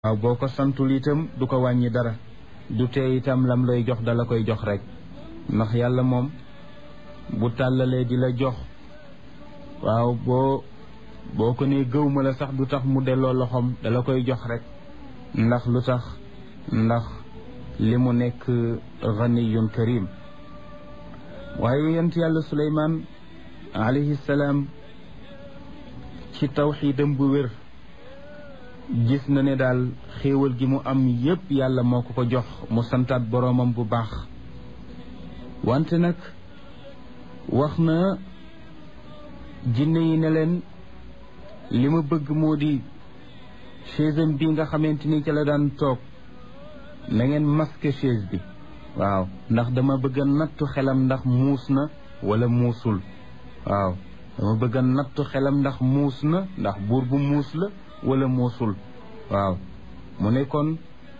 waaw boo ko santul itam du ko wàññi dara du tee itam lam lay jox dala koy jox rek ndax yàlla moom bu tàllalee di la jox waaw boo boo ko nee gëw ma la sax du tax mu delloo loxoom dala koy jox rek ndax lu tax ndax li mu nekk ganiyun karim waaye yent yàlla suleymaan alayhi salaam ci tawxiidam bu wér gis na ne daal xéewal gi mu am yépp yàlla moo ko ko jox mu santaat boroomam bu baax wante nag wax na jinne yi ne leen li ma bëgg moo di chaise bi nga xamante ni ca la daan toog na ngeen masque chaise bi waaw ndax dama bëgg a nattu xelam ndax muus na wala muusul waaw dama bëgg a nattu xelam ndax muus na ndax buur bu muus la wala muusul waaw mu ne kon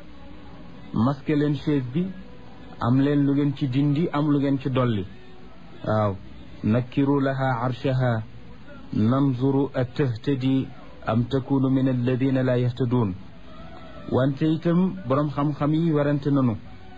masque leen chaise bi am leen lu ngeen ci dindi am lu ngeen ci dolli waaw nakkiru laha arshaha nanzuru a tahtadi am takunu min alladina la yahtaduun wante itam boroom xam-xam yi warante nanu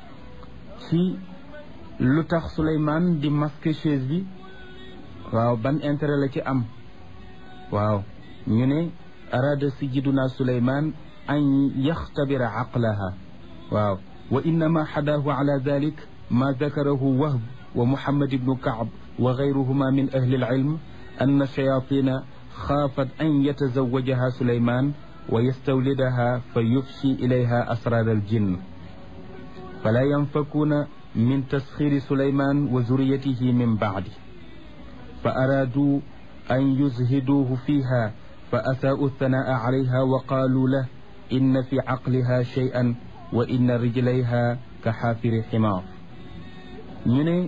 ci lu tax Souleymane di masque chaise bi waaw ban intérêt la ci am waaw ñu ne araada sajiduna Souleymane an yaxtabira aqlaha waaw wa innama xadaahu ala dalik ma dakarahu wahb wa muhammad ibnu kaab wa gayruhuma min ahli alilm anna shayatina xaafat an yatazawajaha Souleymane wa yastawlidaha fa yufshi ilayha asrar aljinn fala yanfakuuna min tasxiri Souleymane wa zuriyatihi min baadi fa araaduu an yuzhiduuhu fiiha fa asaa'u thanaa'a calayha wa qaaluu lahu inna fi caqliha shay'an wa inna rijlayha ka xaafiri ximaar ñu ne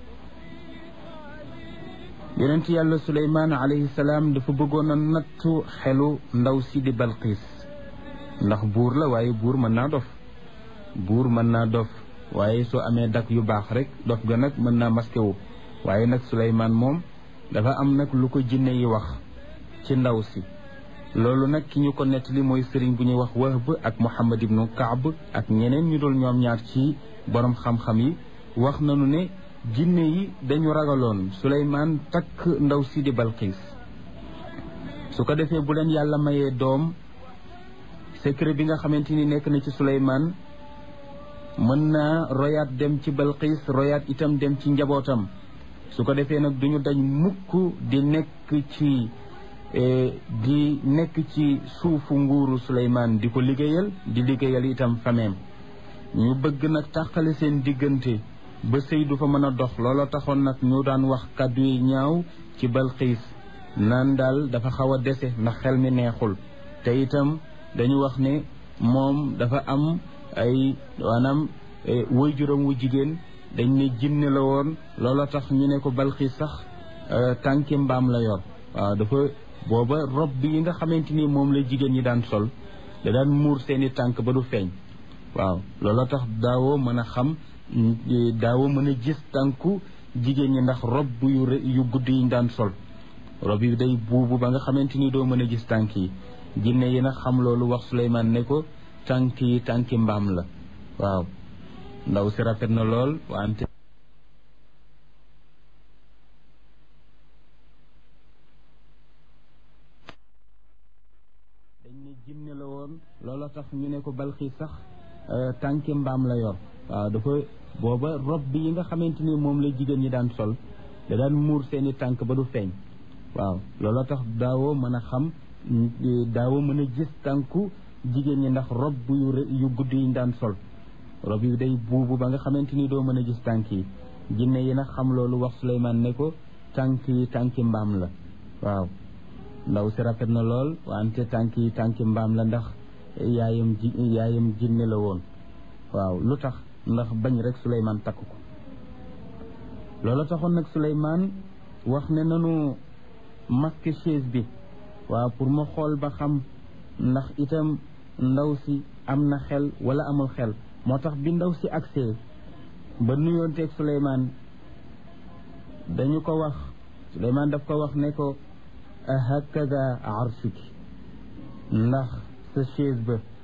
yonent yàlla Suleymaan alayhi salaam dafa bëggoon a nattu xelu ndaw si di Balqiis ndax buur la waaye buur mën naa dof buur mën naa dof waaye soo amee dak yu baax rek dof ga nag mën naa masqué wu waaye nag Suleymaan moom dafa am nag lu ko jinne yi wax ci ndaw si loolu nag ki ñu ko nettali mooy sëriñ bu ñuy wax Wahb ak Muhammad ibnu Kaab ak ñeneen ñu dul ñoom ñaar ci borom xam-xam yi wax nañu ne jinne yi dañu ragaloon Suleymaan takk ndaw si di Balqiis su ko defee bu leen yàlla mayee doom secret bi nga xamante ni nekk na ci Suleymaan mën naa royaat dem ci Balqiis royaat itam dem ci njabootam su ko defee nag duñu dañ mukk di nekk ci di nekk ci suufu nguuru Suleymaan di ko liggéeyal di liggéeyal itam fameem ñu bëgg nag tàqale seen diggante ba sëy du fa mën a dox looloo taxoon nag ñu daan wax kàddu yi ñaaw ci Balqiis naan daal dafa xaw a dese ndax xel mi neexul te itam dañu wax ne moom dafa am ay maanaam woy juróom wu jigéen dañ ne jinne la woon looloo tax ñu ne ko Balqiis sax tànki mbaam la yor waaw dafa booba rob bi yi nga xamante ni moom la jigéen ñi daan sol da daan muur seeni tànk ba du feeñ waaw looloo tax daawoo mën a xam daawoo mën a gis tànku jigéen ñi ndax rob yu yu gudd yi ñu daan sol rob yi day buubu ba nga xamante ni doo mën a gis tànk yi jinne yi nag xam loolu wax Suleymaan ne ko tànk yi tànki mbaam la waaw ndaw si rafet na lool wante dañ ne jinne la woon looloo tax ñu ne ko Balqiis sax tànki mbaam la yor waaw dafa booba rob bi yi nga xamante ni moom la jigéen ñi daan sol da daan muur seeni tànk ba du feeñ waaw looloo tax daawoo mën a xam daawoo mën a gis tànku jigéen ñi ndax rob yu yu gudd yi ñu daan sol rob yi day buubu ba nga xamante ni doo mën a gis tànk yi jinne yi nag xam loolu wax Suleymaan ne ko tànk yi tànki mbaam la waaw ndaw si rafet na lool wante tànk yi tànki mbaam la ndax yaayam ji yaayam jinne la woon waaw lu tax ndax bañ rek Suleymaan takk ko loolu taxoon nag Suleymaan wax ne nanu masque chaise bi waaw pour ma xool ba xam ndax itam ndaw si am na xel wala amul xel moo tax bi ndaw si agsee ba nuyoonteeg Suleymaan dañu ko wax Suleymaan daf ko wax ne ko hakada arshuki ndax sa chaise ba